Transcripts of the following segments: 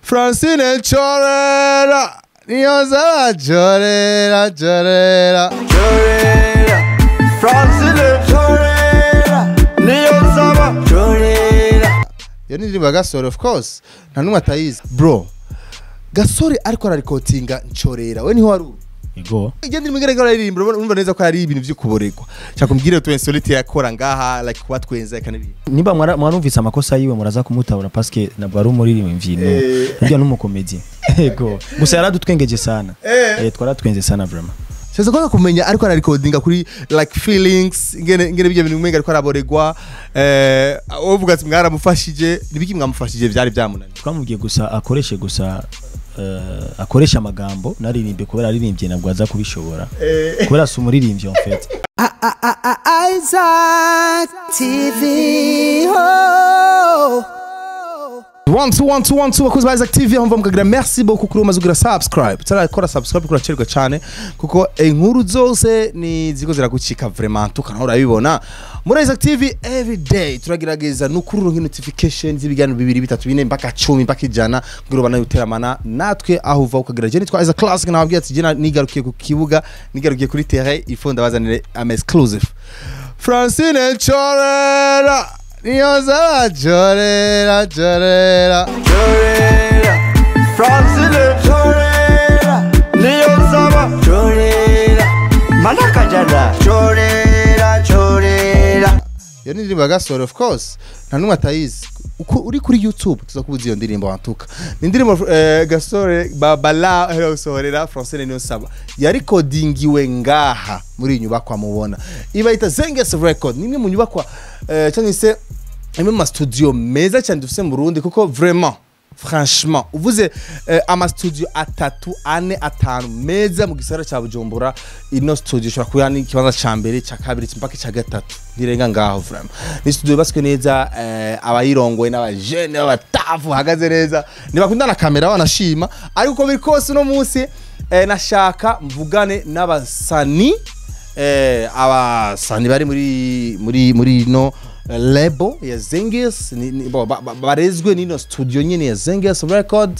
francine ncorera niyo zaba jorera jorera Chorera, Francine Chorera, niyo saba Chorera. iyo ni indirimbo ya gasore of course nta n'umwe atayizi bro gasore ariko ararikotinga ncorera we niho wari uri ego iyo ndirimbo igaragara aririmba urumva neza ko ari ibintu by'ukuboregwa nshaka kumbwira tu insolite yakora ngaha like kuba twenza akanirimba niba mwara- mwarumvise amakosa yiwe muraza kumutabura paske ntabwo ari umuririmbyi no Eh. burya n'umukomedi ego gusa yaradutwengeje sana Eh. eh twaratwenze sana vraiment Shaza kwanza kumenya ariko ararikodinga kuri like feelings ingene ingene bijya bintu umenga ariko araboregwa eh uvuga ati mwaramufashije nibiki mwamufashije byari byamunaniye twamubwiye gusa akoreshe gusa eh, akoresha amagambo naririmbe kubera aririmbye ntabwo aza kubishobora kubera si umuririmbyi en fait Isaac TV. Oh. one two one two one two bakozi ba Isaac TV aho mva mukagira merci beaucoup kuri umaze kugira subscribe tarakora subscribe kuri acerwa cyane kuko inkuru zose ni ziko ziragucika vraiment tukana urabibona muri Isaac TV every day turagerageza nukurura notification z'ibiganiro bibiri bitatu bine mpaka 10 mpaka ijana kugira ubana yuteramana natwe aho uva ukagira je nitwa Isaac Classic nababwiye ati je nigarukiye ku kibuga nigarukiye kuri terrain ifo ndabazanire am exclusive Francine Chorera niyo zaba jorera jorera Chorera, Francine Chorera, niyo saba Chorera. Manakajana Chorera, Chorera. iyo ni indirimbo ya gasore of course nta n'umwe atayizi uko uri kuri youtube tuza kubuza iyo ndirimbo wantuka ni indirimbo eh, gasore babala aheruka gusohorera francine niyo saba yarikodingiwe ngaha muri iyi nyubakwa mubona ibayita zenges record ni imwe mu nyubakwa eh, cyangwa se imwe mu mastudio meza cyane dufite mu burundi kuko vraiment franchement uvuze eh, amastudio atatu ane atanu meza mu gisagara cya bujumbura ino studio ishobora kuba ni ikibanza cya mbere cya kabiri mpaka icya gatatu ntirenga ngaho vraiment ni studio yubatswe neza eh, abayirongoye n'abajene b'abatafu bahagaze neza ntibakunda na kamera banashima ariko uko biri kose uno munsi eh, nashaka mvugane n'abasani eh, abasani bari muri muri muri no lebo ya Zenges ni- ni- bo- ba- ba- barezwe n'ino studio nyine ya Zenges record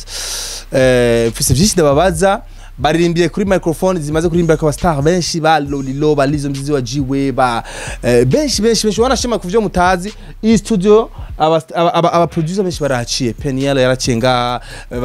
eh, mfise vyinshi ndababaza baririmbiye kuri microphone zimaze kuririmba kwa star benshi ba Lolilo ba Lizo Mzizi wa Jiwe ba eh, benshi benshi benshi wanashima kuvyo mutazi iyi studio aba aba- aba aba producer benshi baraciye Peniel yaraciye nga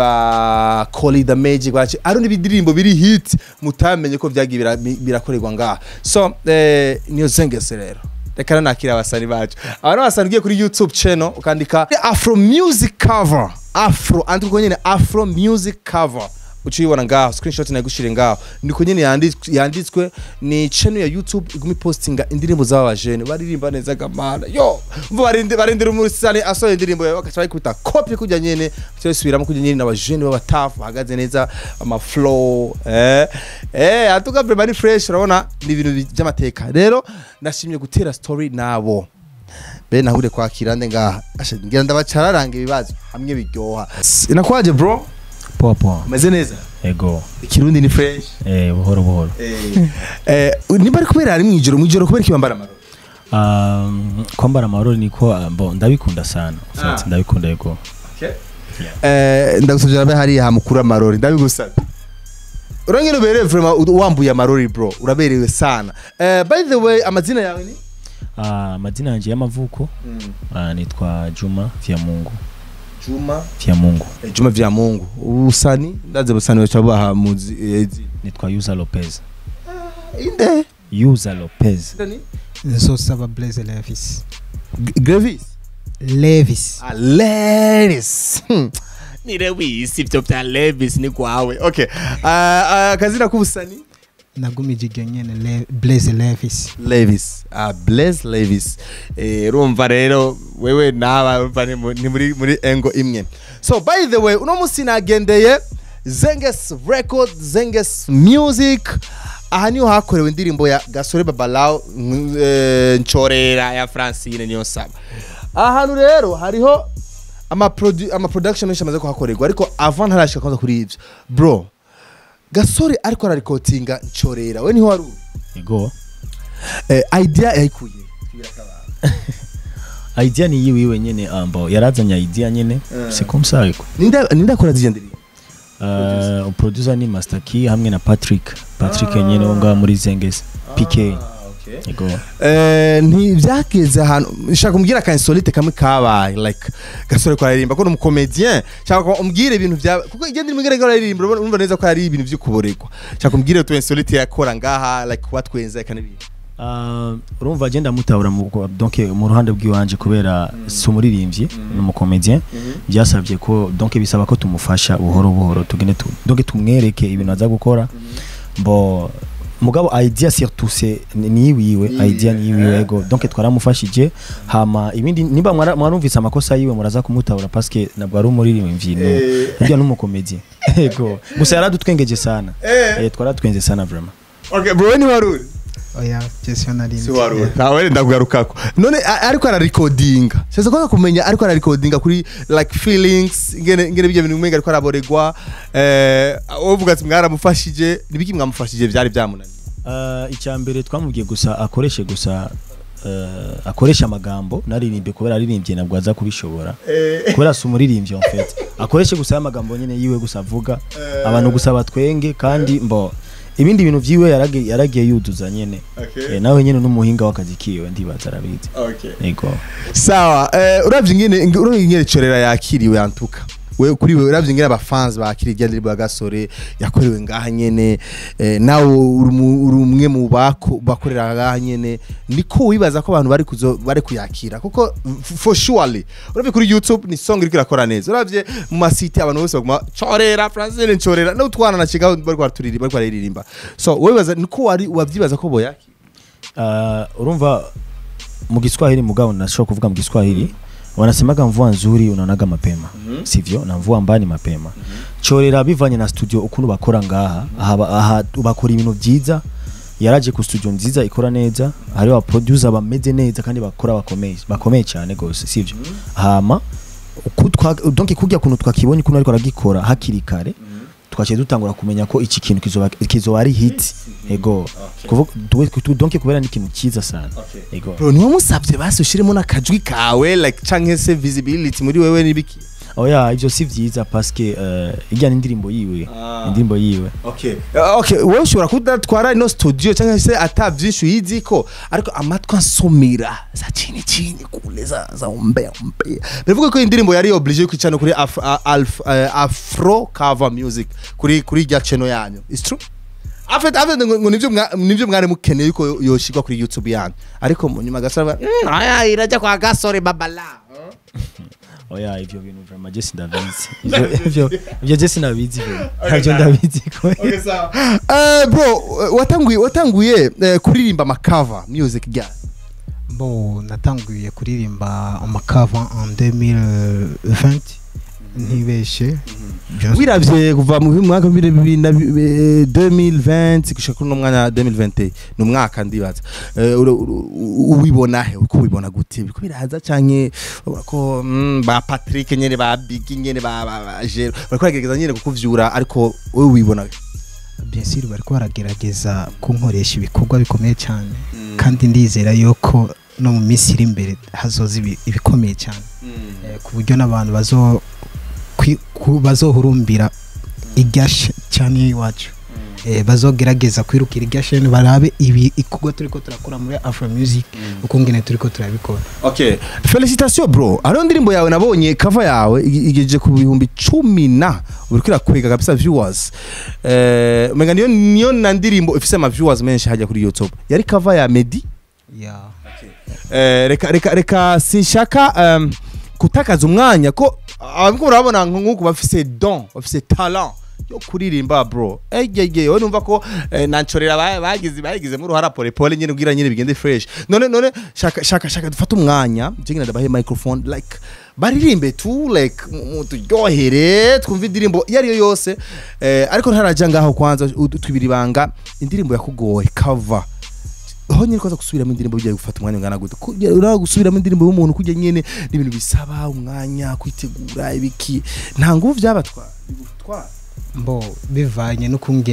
ba Colly the Magic baraciye ari n'ibidirimbo biri hit mutamenye ko vyagiye bira- birakorerwa ngaha so eh, niyo Zenges rero reka nakira abasani bacu aba n'abasani ugiye kuri youtube channel ukandika afro music cover afro andiko nyene afro music cover uciyibona ngaho screenshot nagushire ngaho niko nyene yanditswe yanditswe ni channel ya youtube igumi postinga indirimbo z'aba bajene baririmba neza gamana yo mvu barinde barindira umusani asohoye indirimbo yawe bakaca bayikubita copy kujya nyene cyosubiramo kujya nyene n'abajene b'abatafu bahagaze neza ama flow eh eh atuka vraiment ni fresh urabona ni ibintu by'amateka rero ndashimye gutera story nabo be nahure kwakira nde ngaha asha ngira ndabacararanga ibibazo hamwe biryoha inakwaje bro poa poa umeze neza ego ikirundi ni fresh eh buhoro buhoro eh niba ari kubera ari mwijoro mwijoro kubera ikibambara amarori Um, kwambara amarori niko uh, bo ndabikunda sana En fait, Ah. ndabikunda ego eh ndagusabye nabe hariya hamukura amarori ndabigusabye urangene ubereye vraiment wambuye amarori bro uraberewe sana eh by the way amazina yawe ni Ah, amazina yanjye y'amavuko ah, nitwa Juma Vyamungu Juma Vyamungu eh, Juma vya Mungu usani ndaze busani wacha baha muzi eh, zi- nitwa Yuza Lopez inde Yuza Lopez Ndani? nzosaba blaise levis G- Grevis levis Ah, Levis. Hmm. Ni Lewis ibyo bya Levis ni kwawe. Okay. Ah, ah, akazina k'ubusani nagumije iryo nyene Le- blaise levis Levis. Ah, Blaze Levis. Eh, urumva rero wewe naba urumva ni mu- ni muri muri engo imwe. So by the way, uno musi nagendeye Zenges Record, Zenges Music. Aha niho hakorewe indirimbo ya Gasore Babalao mm, eh, Nchorera ya Francine niyo saba. Ahantu rero hariho ama produ ama production menshi amaze kuhakorerwa ariko avant ntarashika kwanza kuri ivyo. Bro, Gasore ariko ararikotinga Nchorera. We niho wari uri? ego eh, idea yayikuye idea ni yiwe iwe nyene ambo yarazanye idea nyene c'est comme ça quoi ninde ninde akora zije ndirimbo uh, producer ni Master Key hamwe na Patrick Patrick nyene wo ngaha muri Zengezi PK yego Eh, ntibyageze ahantu nshaka kumbwira ka insolite kamwe kabaye like gasore ko aririmba ko ni umukomedien nshaka ko umbwire ibintu bya kuko igenda rimwe igaragara aririmba urabona- urumva neza ko ari ibintu by'ukuboregwa nshaka kumbwire tu insolite yakora ngaha like watwenza kandi ibintu Uh, urumva agenda mutabura mu bwo- donc mu ruhande bw'iwanje kubera si umuririmbyi ni umukomedien byasabye ko donc bisaba ko tumufasha buhoro buhoro tugende tu, donc tumwereke ibintu aza gukora bo mugabo idea surtout c'est ni ni wiwe idea ni wiwe ego donc twaramufashije hama ibindi niba mwara- mwarumvise amakosa yiwe muraza kumutabura parce que nabwo ari umuririmbyi no hirya n'umukomedien ego gusa yaradutwengeje sana eh twaratwenze sana vraiment okay bro ni waruri oya jesio nari si waruri nawe ndakugarukako none a- ariko ararikodinga sasa ko kumenya ariko ararikodinga kuri like feelings ngene ngene bijya bintu mwenga ariko araboregwa eh uvuga ati mwaramufashije nibiki mwamufashije byari byamunaniye Uh, icya mbere twamubwiye gusa akoreshe gusa uh, akoresha amagambo naririmbe kubera aririmbye nabwo aza kubishobora kubera si umuririmbyi en fait akoreshe gusa amagambo nyine yiwe gusa avuga abantu gusa batwenge kandi mbo ibindi bintu vyiwe yaragiye yaragiye yuduza nyene Okay. eh, nawe nyene n'umuhinga w'akazi kiwe ndibaza arabizi okay yego sawa eh, uravye ingene uravye ingene corera yakiriwe antuka we kuri we uravye ingene abafans bakiriye irya ndirimbo ya gasore yakorewe ngaha nyene eh, nawe uri mu- uri umwe mu bako bakorera ngaha nyene niko wibaza ko abantu bari kuzo bari kuyakira kuko f- for surely uravye kuri youtube ni song iriko irakora neza uravye mu masite abantu bose baguma corera francine corera no twana na kigaho bari kwaturira bari kwaririmba so wowe wibaza niko wari wavyibaza ko boyakira uh, urumva mu Kiswahili mugabo nashobora kuvuga mu Kiswahili wanasemaga mvua nzuri unaonaga mapema sivyo na mvua mbani mapema chorera bivanye na studio ukuntu bakora ngaha aha, aha bakora ibintu byiza yaraje ku studio nziza ikora neza hari aba producer bameze neza kandi bakora bakomeye bakomeye cyane gose sivyo hama uku twa donc kujya kuntu twakibonye kuntu ariko aragikora hakiri kare twaciye dutangura kumenya ko iki kintu kizoba kizoba ari hit ego kuvuga tu- tu- donc kubera ni ikintu cyiza sana ego bro niwe musabye basi ushiremo n'akajwi kawe like canke se visibility muri wewe nibiki oya ivyo si vyiza paske uh, ijya n'indirimbo yiwe Ah. indirimbo yiwe okay Uh, okay wowe ushobora kudatwara ino studio canke se ata vyinshi uyiziko ariko amatwi ansumira za chini chini kule za za umbea umbea bivuga ko indirimbo yari obligé kwicana kuri af, uh, alf, uh, afro cover music kuri kuri irya channel yanyu is true afite afite ngo ngo nivyo mwa- nivyo mwari mukeneye yuko yoshirwa kuri youtube yanyu ariko mu nyuma gasaba mm, aya irajya kwa gasore babala oya ivyo bintu vraiment je sindabizi Ivyo- ivyo ivyo je sinabizi vraiment ntabyo ndabizi ko Eh, bro watanguye watanguye eh, kuririmba amakava music gya bo natanguye kuririmba amakava en 2020 ntibeshe Just- wiravye kuva mu mwaka wa bibiri na bi- eh, 2020 gushika kuri uno mwanya wa 2020 ni umwaka ndibaza Eh, ura- ura- ubibona he uko ubibona gute biriko biraza canke ubona ko mm, ba Patrick nyene ba Big nyene ba ba- ba Jero bariko baragerageza nyene kukuvyura ariko wowe ubibona bien sûr bariko baragerageza kunkoresha ibikorwa bikomeye cyane kandi ndizera yuko no mu minsi iri imbere hazoza ibi- ibikomeye cyane Eh, ku buryo n'abantu bazo kwi- ku- bazohurumbira irya sh- cyane iwacu Eh, bazogerageza kwirukira irya sheni barabe ibi ikorwa turiko turakora muri afro music uko ngene turiko turabikora Okay. Felicitation bro. Ariyo ndirimbo yawe nabonye cover yawe igi- igejeje ku bihumbi cumi na uriko irakwega kabisa viewers. Eh, umenga niyo niyo na ndirimbo ifise ama viewers menshi hajya kuri YouTube. Yari cover ya Medi. yeah. Eh, reka reka reka sinshaka um, kutakaza umwanya ko abiko urabona nk'uko bafise don, bafise talent yo kuririmba bro. Ege wowe numva ko eh, nancorera ba- bagize bagize mu ruhara pole pole nyene ubwira nyene bigende fresh. None none shaka shaka shaka dufate umwanya, je ngina ndabahe microphone like baririmbe tu like muturyohere twumva indirimbo iyo ariyo yose eh, ariko ntaraja ngaho kwanza ud- twibira ibanga indirimbo yakugoye cover aho nyine kwaza gusubiramo indirimbo bigiye gufata umwanya ungana gute Kujya- uraho gusubiramo indirimbo y'umuntu kujya nyine n'ibintu bisaba umwanya kwitegura ibiki nta nguvu byabatwara bigutwara mbo bivanye n'ukungene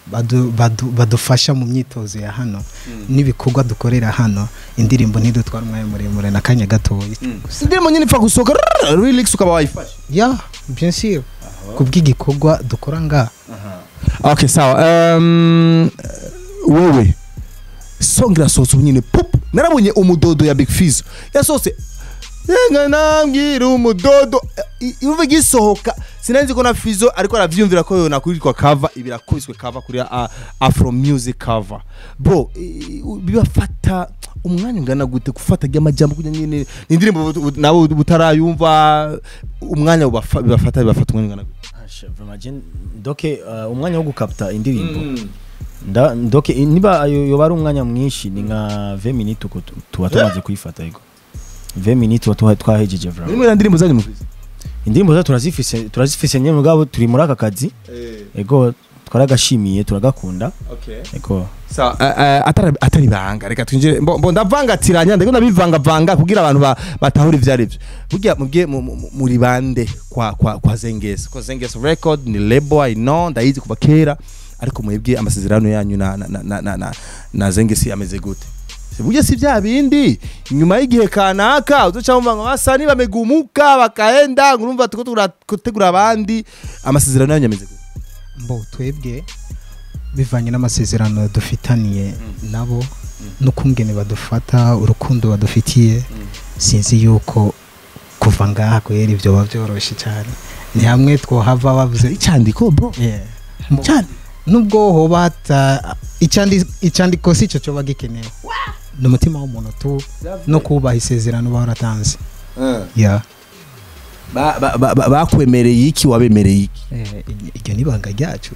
badu- badu- badufasha mu myitozo ya hano n'ibikorwa dukorera hano indirimbo ntidutwara umwanya muremure na kanya gatoya indirimbo nyine ipfa gusohoka rrrr, relax ukaba wayifashe ya bien sûr kubw'igikorwa dukora ngaha okay sawa um, wewe song irasohotse ubu nyine pup narabonye umudodo ya big fizo yasohotse yenga nambwira umudodo I- ivuga igisohoka sinanzi ko na fizo ariko aravyumvira ko yona kuritwa cover ibirakubiswe cover kuri uh, afro music cover bro i- u- bibafata umwanya ungana gute gufata ry'amajambo kugira nyine indirimbo bu- bu- nabo butarayumva umwanya bubafa- bibafata bibafata umwanya ungana gute Asha, vraiment, je- doke uh, umwanya wo gukapta indirimbo nda doke niba ayo yoba ari umwanya mwinshi ni nka 20 minutes uko tu- tuba tumaze kuyifata yego 20 minutes tuba tuha- twahejeje vraiment Nimwe na ndirimbo zanyu mufise indirimbo zacu turazifise turazifise nyine mugabo turi muri aka kazi ego twaragashimiye turagakunda ego Sa uh, atari atari banga reka twinjire mbo mbo ndavangatiranya ndiko ndabivangavanga kugira abantu ba- batahura ivyo ari byo burya mubye mu- mu- muri bande kwa kwa kwa Zengesi kwa Zengesi record ni label I know ndayizi kuva kera ariko mwebwe amasezerano yanyu na na na na, na, na, na Zengesi ameze gute Si burya si bya bindi nyuma y'igihe kanaka uzoca wumva ngo basani bamegumuka bakaenda urumva tuko turategura abandi amasezerano yanyu ameze gute mbo twebwe bivanye n'amasezerano dufitaniye nabo n'ukungene badufata urukundo badufitiye sinzi yuko kuva ngaha kwera ibyo biba byoroshye cyane ni hamwe twohava bavuze icyandiko bro Yeah. Mbo- nubwo hoba hata icyandi- icyandiko si cyo cyoba gikenewe ni umutima w'umuntu tu no kubaha isezerano baratanze yeah. Ba- ba- ba- ba- bakwemereye iki wabemereye iki Eh, iryo ni ibanga ryacu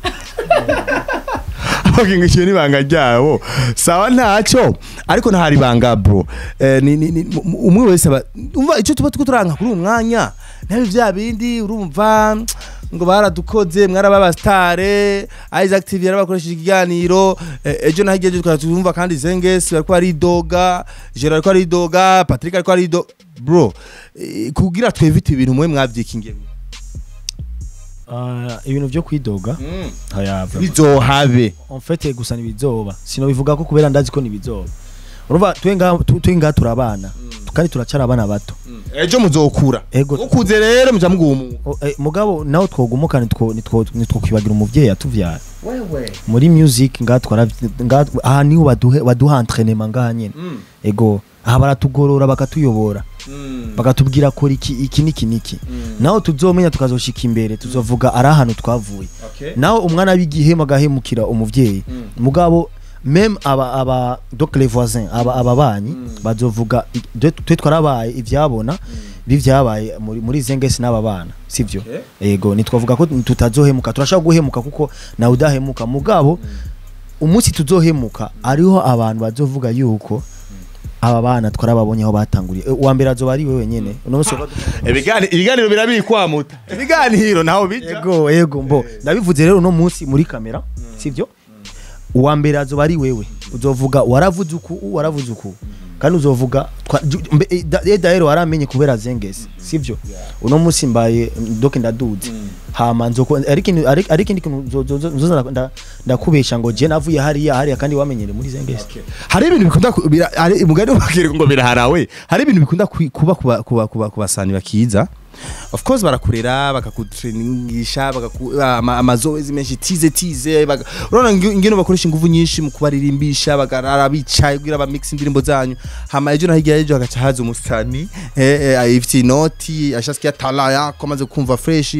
okay ngo icyo ni ibanga ryabo sawa ntacyo ariko ntahari ibanga bro Eh, ni- ni- ni- mu- umwe wese aba umva icyo tuba tuko turanga kuri uyu mwanya nabi bya bindi urumva ngo baradukoze mwaraba abasitare Isaac TV yarabakoresheje ikiganiro eh, ejo naho igihe tukaba turumva kandi Zengesi ariko aridoga Gerard ariko aridoga Patrick ariko aridoga bro eh, kugira twevite ibintu mwe mwavyikingiye uh, ibintu byo kwidoga aya vraiment. bizohabe en fait gusa nibizoba sino bivuga ko kubera ndazi ko nibizoba urumva twenga twenga turabana kandi turacara abana bato ejo muzokura ego ukuze rero muja mugumuka o- eh, mugabo naho twogumuka nitwo nitwo nitwo kwibagira umuvyeyi yatuvyara muri music nga twara nga aha niho baduhe baduha entraînement ngaha nyene ego aha baratugorora bakatuyobora bakatubwira kora iki iki niki niki naho tuzomenya tukazoshika imbere tuzovuga ari ahantu twavuye naho umwana w'igihema agahemukira umuvyeyi mugabo meme aba aba donc les voisins aba ababanyi bazovuga i- twe twe twarabaye ivyabona bivyabaye muri muri zengesi n'aba bana sivyo yego nitwavuga ko tutazohemuka turashaka guhemuka kuko nawe udahemuka mugabo umunsi tuzohemuka ariho abantu bazovuga yuko aba bana twarababonye aho batanguriye Eh, uwa mbere azoba ari we wenyene uno munsi wa- ibiganiro ibiganiro birabikwamuta ibiganiro naho bija yego yego mbo ndabivuze rero uno munsi muri kamera sivyo uwa mbere azoba ari wewe uzovuga waravuze uku waravuze uku kandi uzovuga twa- ju- mbe- eh, da- eh, daero waramenye kubera zengesi sivyo uno munsi mbaye mm, doke ndaduze hama nzoko ariko ini- ariko ariko indi kintu nzo- nzo- nzoza nda- ndakubesha ngo je navuye hariya hariya kandi wamenyere muri zengesi hari ibintu bikunda ku- bira- hari umugani ubabwira ngo biraharawe hari ibintu bikunda ku- kuba kuba kuba kuba kubasani bakiza of course barakurera bakakutrainingisha bakaku ama- amazoezi menshi tize tize baga- urabona ngi- ingene bakoresha ingufu nyinshi mu kubaririmbisha bagarara bicaye kugira ba mix indirimbo zanyu hama ejo na hirya y'ejo hagaca haza umusani eh eh ayifite inoti ashasikia tala yako amaze kumva fresh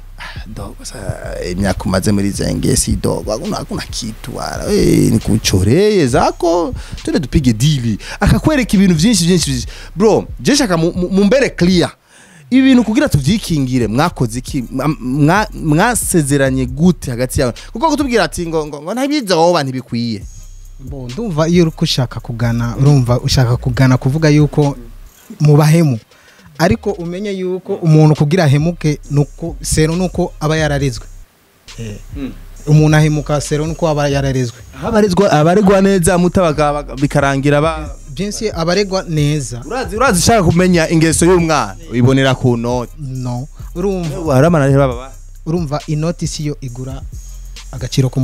dogo sasa imyaka umaze muri zengesi dogo hakuna hakuna kitu wala eh ni kuchoreye zako twende tupige dili akakwereka ibintu byinshi byinshi byinshi. bro je shaka mu- mu- mumbere clear ibi bintu kugira tuvyikingire mwakoze iki Mwa- mwa- mwasezeranye gute hagati yawe kuko kutubwira ati ngo ngo, ngo ntabizoba ntibikwiye Mbo, ndumva iyo uri ushaka kugana urumva ushaka kugana kuvuga yuko mu bahemu ariko umenye yuko umuntu kugira ahemuke nuko sero nuko aba yararezwe Eh, umuntu ahemuka sero nuko aba yararezwe abarizwa abaregwa neza mutabaga baga- bikarangira ba byinshi abaregwa neza urazi urazi ushaka kumenya ingeso y'umwana uyibonera ku noti no urumva waramana rero baba urumva inoti siyo igura agaciro k'umuntu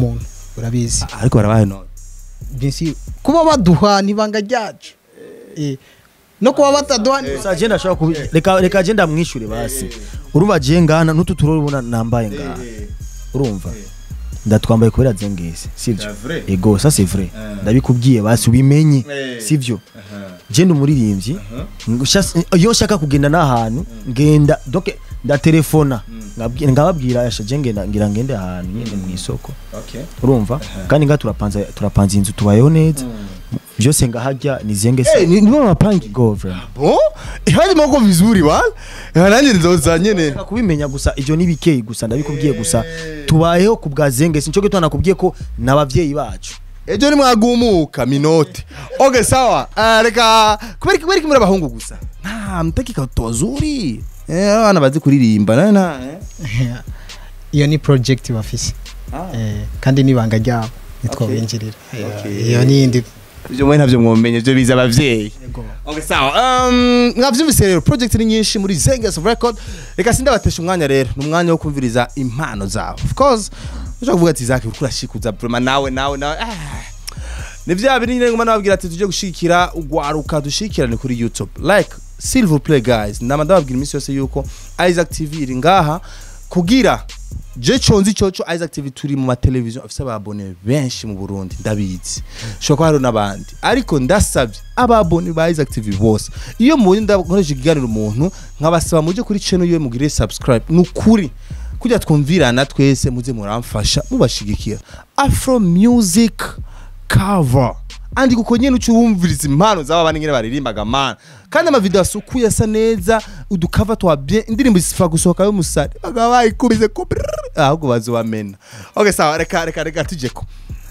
urabizi ariko barabaye none bien sûr kuba baduha nibanga ryacu Eh, no kuba bataduha ni- Gusa je ndashaka kubi reka reka je ndamwishure basi urumva je ngana n'utu turori ubona nambaye ngaha urumva ndatwambaye kubera zengese sivyo C'est vrai. ego ça c'est vrai ndabikubwiye basi ubimenye Eh. sivyo je ndi umuririmbyi Ngushas- iyo nshaka kugenda n'ahantu ngenda donc ndatelefona Ngabwi- ngababwira yasha je ngenda ngira ngende ahantu nyine mu isoko okay urumva kandi nga turapanza turapanza inzu tubayeho neza byose ngahajya nizenge Eh, ni nibo mapangi go vraiment bon ihari moko vizuri wala nanjye nzoza nyene Shaka kubimenya gusa ivyo ni bikeyi gusa ndabikubwiye gusa tubayeho ku bwa zenge sinco gitwa nakubwiye ko n'abavyeyi bacu ejo nimwagumuka minote okay sawa Ah, reka kubera iki- kubera iki muri abahungu gusa nta mtaki katozuri eh abana bazi kuririmba na na eh. iyo ni project bafise Eh, kandi nibanga ryabo nitwo Okay. binjirira Eh, Okay. iyo ni indi ibyo mwe ntabyo mwomenye ibyo biza abavyeyi okay sawa um, mwavyumvise rero project ni nyinshi muri Zengas record reka sindabatesha umwanya rero ni umwanya wo kumviriza impano zabo of course ushaka kuvuga ati zaki uriko urashikuza vraiment nawe nawe nawe ah. ni vya biri nyine ngoma nababwira ati tuje gushikira ugwaruka dushikirane kuri YouTube like silver play guys ndama ndababwira iminsi yose yuko Isaac TV iri ngaha kugira je conzi coco Isaac TV turi mu mateleviziyo afise ababone benshi mu Burundi ndabizi shobora ko hari n'abandi ariko ndasabye ababone ba Isaac TV bose iyo mubonye ndakoresha ikiganiro umuntu nkabasaba muje kuri channel yiwe mugire subscribe nukuri kujya twumvirana twese muze muramfasha mubashigikira Afro Music cover andi kuko nyene uca wumviriza impano z'aba bana nyene baririmbaga mana kandi amavideo asukuye asa neza udukava twa bien indirimbo zisifa gusohoka y'umusare bagaba bayikubize ko brrr, ahubwo bazobamena okay sawa reka reka reka tujeko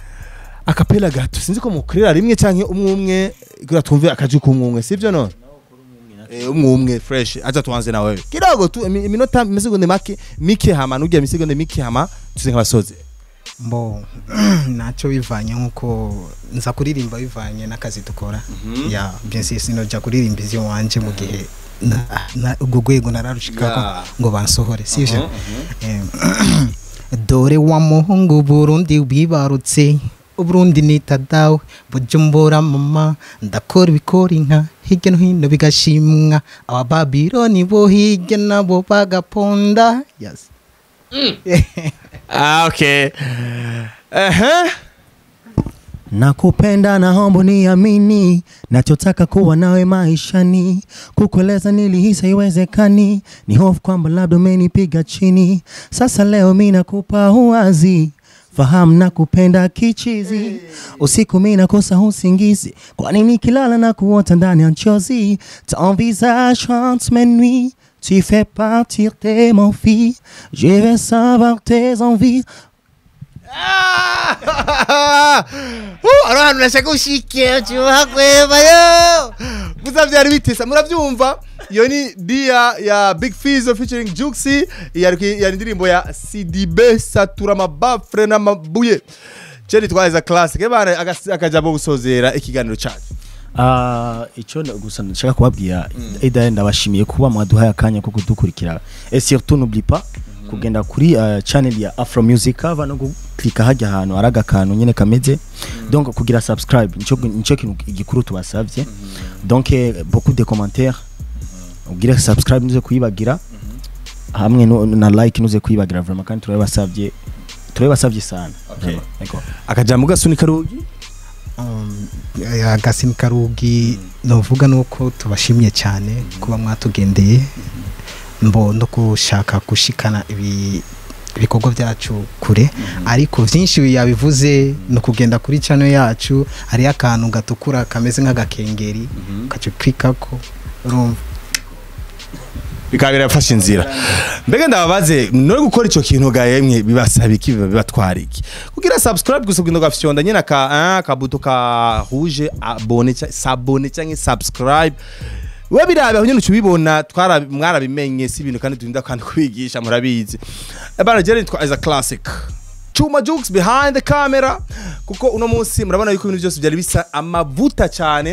akapela gato sinzi ko mukorera rimwe canke umwe umwe kugira twumve akaji kumwe umwe sivyo none Eh, umwe umwe fresh acha tuanze na wewe kidogo tu imi- iminota imisegonde make mike hama nugira imisegonde mike hama tuze nk'abasoze mbo ntacyo bivanye nk'uko nza kuririmba bivanye n'akazi dukora ya bien sûr sinoja kuririmba izyo wanje mu gihe na- na- urwo rwego nararushikako Yeah. ngo bansohore sivyo Em, dore wa muhungu burundi wibarutse uburundi nita dawe bujumbura mama ndakora ibikora inka hirya no hino bigashimwa abababiloni bo hirya nabo bagaponda yes. ah okay ehe nakupenda na hombo niamini nachotaka kuwa nawe maishani kukueleza nilihisa iwezekani ni hofu kwamba labda umenipiga chini sasa leo mi nakupa uwazi fahamu na kupenda kichizi usiku mi nakosa usingizi kwani nikilala na kuota ndani ya nchozi ton visage chante mes nuits tu fais partir de mon fille je vais savoir tes envies ari ahantu nashaka ushike cyuhagwebayo gusa byari bitesa murabyumva iyo ni dia ya big fizo featuring juxi yari yari indirimbo ya cdb satura amabafure n'amabuye cyo nitwaza classic bana agas- akajambo gusozera ikiganiro cyacu Ah, icyo nda- gusa nshaka kubabwira eda ndabashimiye kuba mwaduhaye akanya ko kudukurikira et surtout n'oublie pas kugenda kuri uh, channel ya Afro Music cover no guklika hajya ahantu ari agakantu nyene kameze donc kugira subscribe nico nico kintu igikuru tubasavye donc eh, beaucoup de commentaires ugire subscribe nuze kuyibagira hamwe no, na like nuze kuyibagira vraiment kandi turabasavye turabasavye sana Vraiment, d'accord. akajambo gasunika rugi Um, agasini karugi novuga nuko tubashimye cyane kuba mwatugendeye mbo no gushaka gushikana ibi ibikorwa byacu kure ariko byinshi yabivuze ni ukugenda kuri cano yacu hariyo akantu gatukura kameze nk'agakengeri ukaca uklikako urumva bikaba birafashe inzira mbega ndababaze none gukora icyo kintu ga yemwe bibasaba iki biba bibatwara iki kugira subscribe gusa kugenda ugafyonda nyine aka ah, akabuto ka rouge abone cyangwa sabone cyangwa subscribe we birabe aho nyine ubibona twara mwarabimenye si ibintu kandi turinda kandi kubigisha murabizi ebana jeri twa as a classic Chuma Jukes behind the camera kuko uno munsi murabona yuko ibintu byose byari bisa amavuta cyane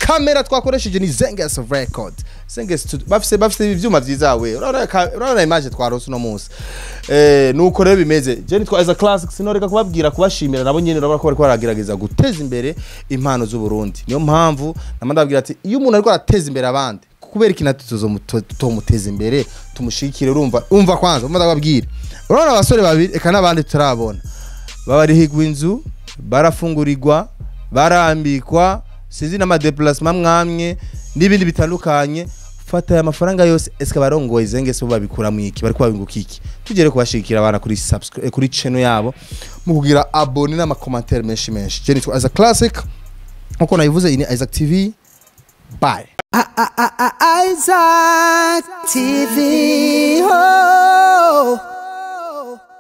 kamera twakoresheje ni zenges record zenges Studio. bafise bafise ivyuma vyiza we urabona ka- urabona image twarose uno munsi eh nuko rero bimeze je nitwa as a classic sinoreka kubabwira kubashimira nabo nyene urabona ko bariko baragerageza guteza imbere impano z'u Burundi niyo mpamvu namwe ndababwira ati iyo umuntu ariko arateza imbere abandi kubera iki natwe tutomuteza imbere tumushikire urumva umva kwanza umva ndababwira urabona abasore babiri eka n'abandi tutarabona babarihigwa inzu barafungurirwa barambikwa sinzi n'amadeplasement mwamwe n'ibindi bitandukanye fata aya mafaranga yose eske barongoye zenge se bo babikura mu iki bariko babinguka iki tugere kubashikira abana kuri subscribe eh, kuri channel yabo mu kugira abone n'amakomantere menshi menshi je nitwa as a classic nkuko nabivuze iyi ni Isaac TV bye Isaac TV. Oh.